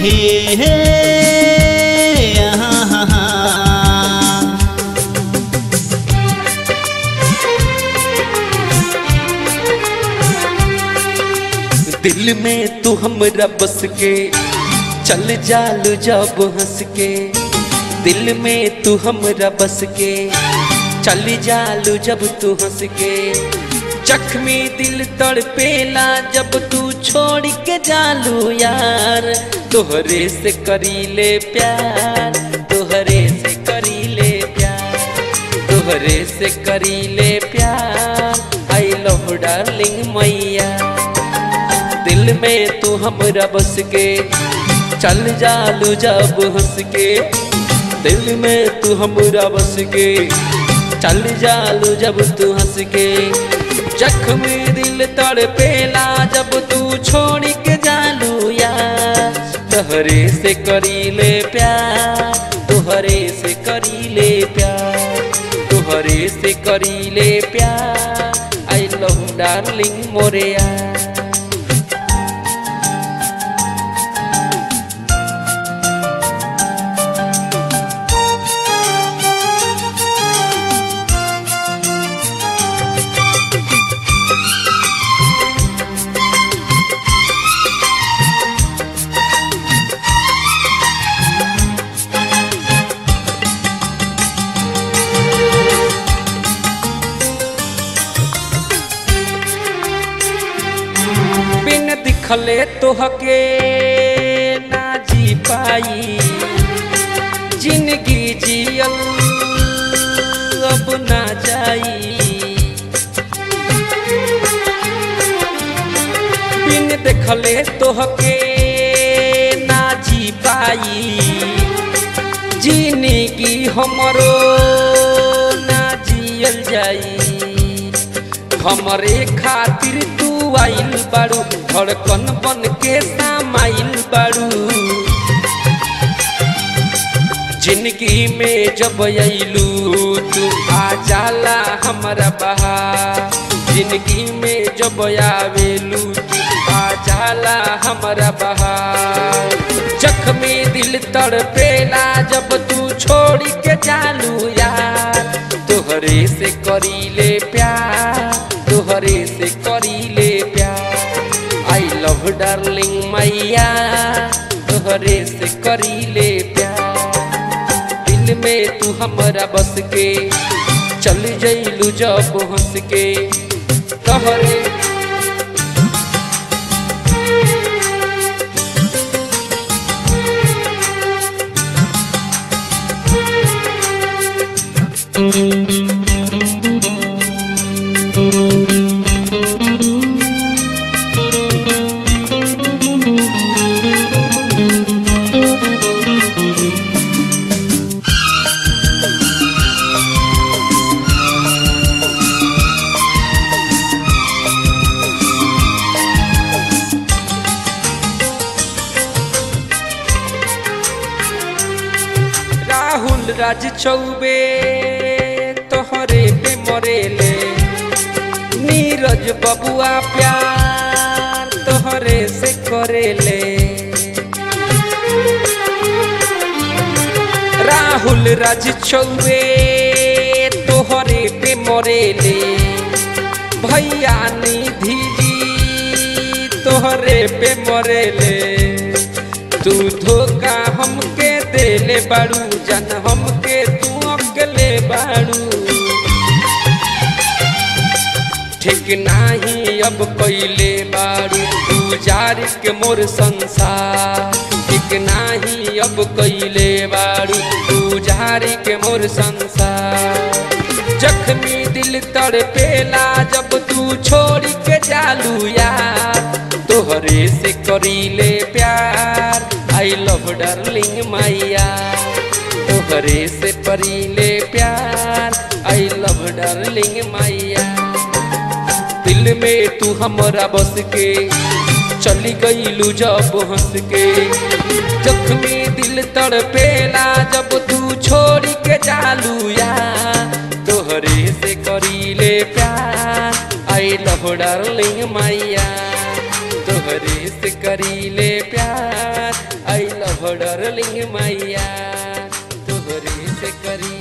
हे हे आहा, हा, हा। दिल में तू हमरा बस के चल जालू जब हंस के दिल में तू हमरा बस के चल जालू जब तू हंस के जख्मी दिल तड़पेला जब तू छोड़ के जालू यार तोहरे से करीले प्यार तोहरे से करीले प्यार तोहरे से करीले प्यार आई लव डार्लिंग मैया दिल में तू हमरा बस के चल जालू जब हंस के दिल में तू हमरा बस के चल जालू जब तू हंस के जख्मी दिल तड़पेला जब तू छोड़ के जालू यार तोहरे से करीले प्यार तोहरे से करीले प्यार तोहरे से करीले प्यार आई लव डार्लिंग मोरे यार बिन दिखले तोहके ना जी पाई जिंदगी जियल अब ना जाई बिन देखले तोहके ना जी पाई जिंदगी हमरो ना जियल जाई हमरे खातिर तू आइल बारू धड़कन बन के सामाइल बारू जिंदगी में जब अइलू तू आ जाला हमारा बहा जिंदगी में जब आवेलू तू आ जाला हमारा बहा जख्मी दिल तड़पेला जब तू छोड़ के जालू यार तोहरे से करीले प्यार तोहरे से करीले प्यार आई लव डार्लिंग मैया तोहरे से करीले प्यार दिल में तू हमरा बस के चल जइलू जब हंस के तोहरे राहुल राज चौबे तोहरे पे मरेले नीरज बबुआ प्यार तोहरे से करेले राहुल राज चौबे तोहरे पे मरेले भैया निधि जी तोहरे पे मरेले तू धोखा हमके देले बाड़ू जन हमके तू अकेले बाड़ू ठीक नाही अब कैले बाड़ू तू जार के मोर संसार ठीक नाही अब कैले बाड़ू तू जार के मोर संसार जख्मी दिल तड़पेला जब तू छोड़ के जालू यार तोहरे से करीले प्यार आई लव डार्लिंग मैया तोहरे से करीले प्यार आई लव डार्लिंग मैया दिल में तू हमरा बस के चली गईलू जब हंस के जख्मी दिल तड़पेला जब तू छोड़ के जालू यार तोहरे से करीले प्यार आई लव डार्लिंग मैया तोहरे से करीले प्यार आई डार्लिंग मैया तोहरे से करी